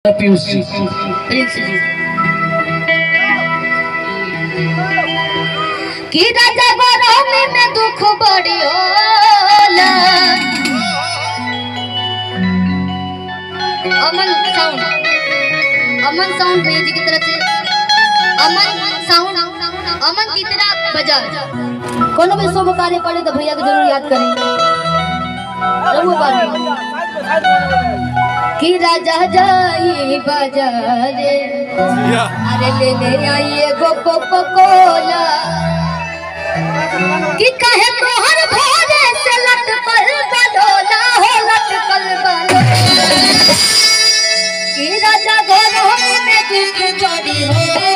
पीयूष जी प्रिंस जी कि राजा गरमी में दुख बड़ी होला अमन साउंड अमन साउंड भैया जी की तरफ से अमन साउंड अमन चित्रा बजाज कोनो भी शुभ कार्य पड़े तो भैया को जरूर याद करें रघु बाबू कि राजा जाई बाजारे अरे ले ले आई एगो कोको कोला कि कहे तोहर भोरे से लटकल बलोला हो लटकल बलोला कि राजा घरों में दुख चोरी हो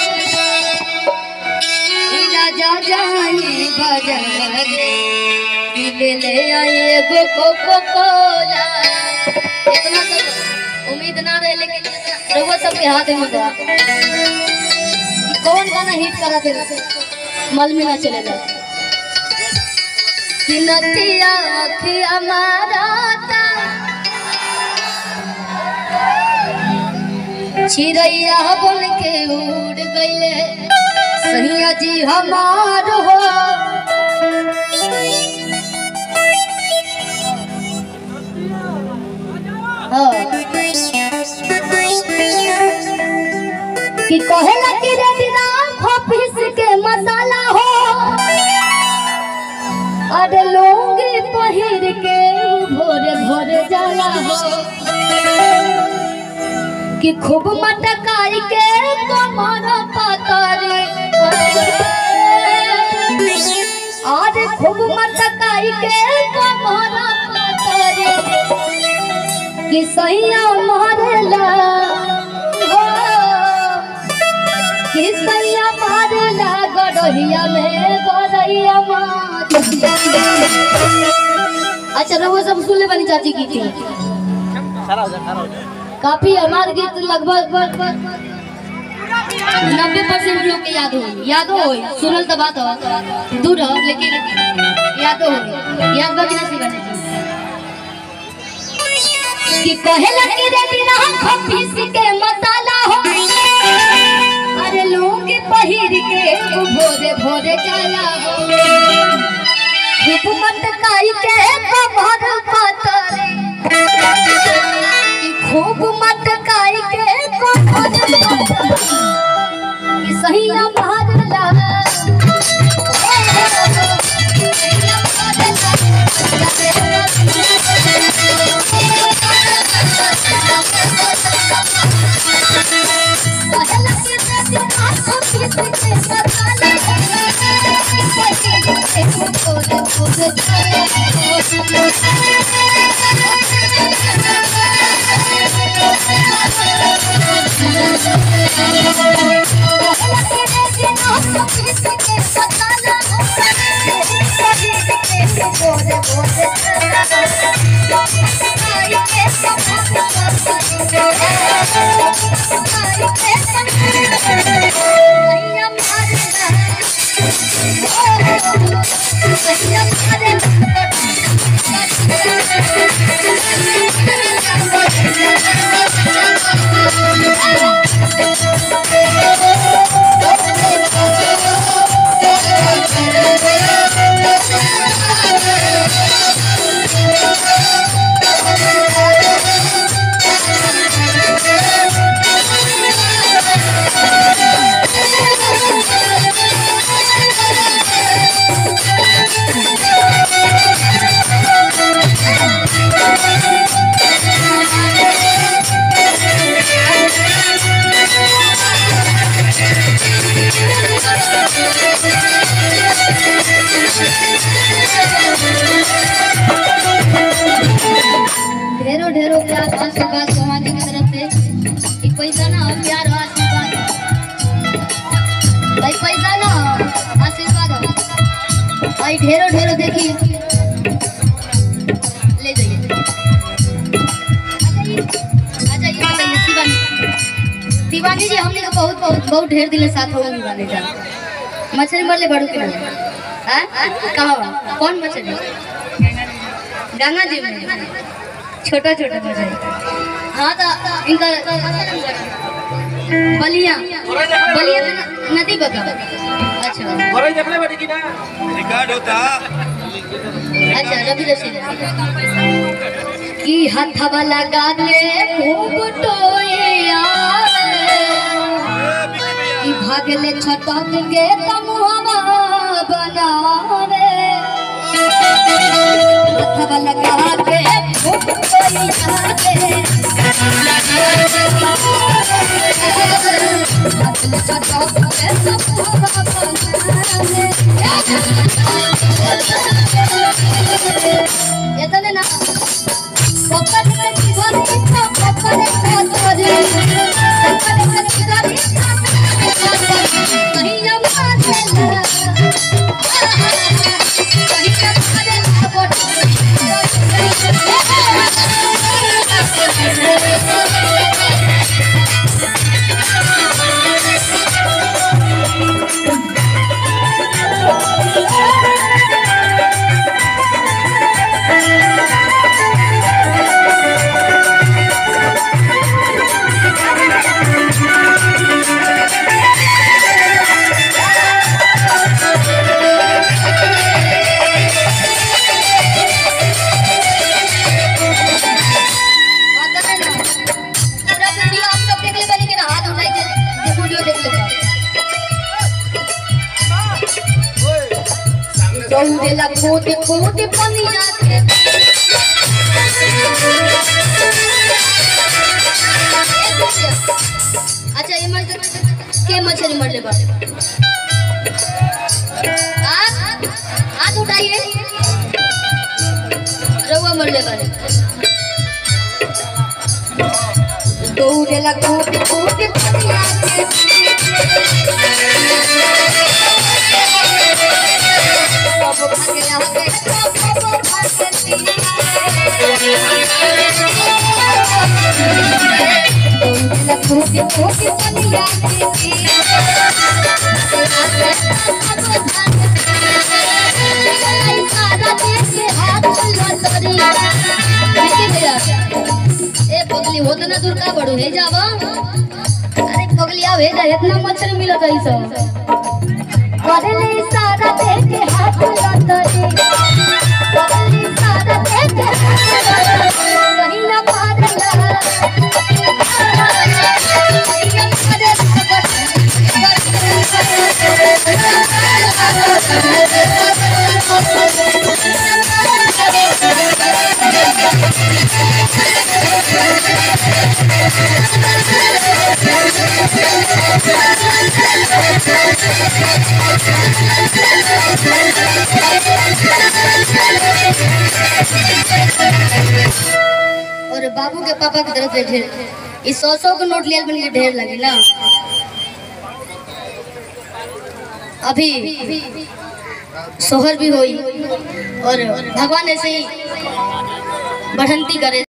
कि राजा जाई बाजारे कि ले ले आई एगो कोको कोला इतना तो उम्मीद ना रहे लेकिन रहुआ सबके हाथ में बा कौन गाना हिट करा फिर मल में ना चलेगा कि नथिया अखिया माराता चिड़ैया बन के उड़ गईले सैया जी हमार हो हाँ। कि कहेला कि रे बिना ऑफिस के मसाला हो अरे लुंगी पहिर के भोरे भोरे जाला हो कि खूब मटकाई के कमर पतरी अरे खूब मटकाई के कमर पतरी कि सैया मारेला हो कि सैया मारेला गड़हिया में गड़हिया मार अच्छा रहुआ सब सुन ले बनी चाची की थी काफी हमारे गीत लगभग नब्बे परसेंट लोग के याद हो यादो हो सुनल तो बात हो दूर हो लेकिन यादो हो याद बाकी ना सिवाने कि कहेला कि रे बिना खपीस के मसाला हो अरे लोग पहिर के भोरे भोरे जाला हो हुकूमत काई के कमर पतरे कि खूब मत काई के कमर पतरे कि सही मारला ढेरों ढेरों प्यार और आशीर्वाद भगवान जी की तरफ से एक पैसा ना हो प्यार और आशीर्वाद भाई पैसा ना हो आशीर्वाद हो भाई ढेरों ढेरों देखिए ले जाइए आ जाइए आ जाइए शिवानी शिवानी जी हमने का बहुत बहुत बहुत ढेर दिन साथ हो शिवानी जा मछली मरले बड़ू के हाँ कहाँ बा? कौन मछली गंगा जी में छोटा छोटा मछली हाँ तो इनका बलिया बलिया तो न- नदी बता अच्छा घरे देखले बाटी कि ना रिकॉर्ड होता अच्छा रवि रशीद की हथवा लगा के खूब टोए की भागले छटक के तमुहवा बनावे हथवा लगा के खूब टोए भागले छटक के तमुहवा बनावे এতনে না পপন করে জীবন ইচ্ছা পপনে করে পপন করে জীবন ইচ্ছা কহিয়া মাঝে কহিয়া মাঝে आता है ना पूरा वीडियो आप सब देख ले बनी के ना हाथ उठाई के ये वीडियो देख ले दौड़ेला खोद खोद पनिया के अच्छा ये मर के मछली मर ले बा हाथ हाथ उठाइए रउआ मर ले बा दौड़ेला खोद खोद पनिया के सब भागेला के सब दौड़ेला खोद खोद पनिया के ए पगली होत ना दूर का बड़ू हे जावा अरे पगली आव हे जा इतना मच्छर मिलत है सब करले सारा देखे हाथ लतरे करले सारा देखे कहीं ना पारला और बाबू के पापा की तरफ से ढेर इस सौ सौ के नोट लिया बन के ढेर लगे ना अभी सोहर भी हुई और भगवान ऐसे ही बढ़ंती करे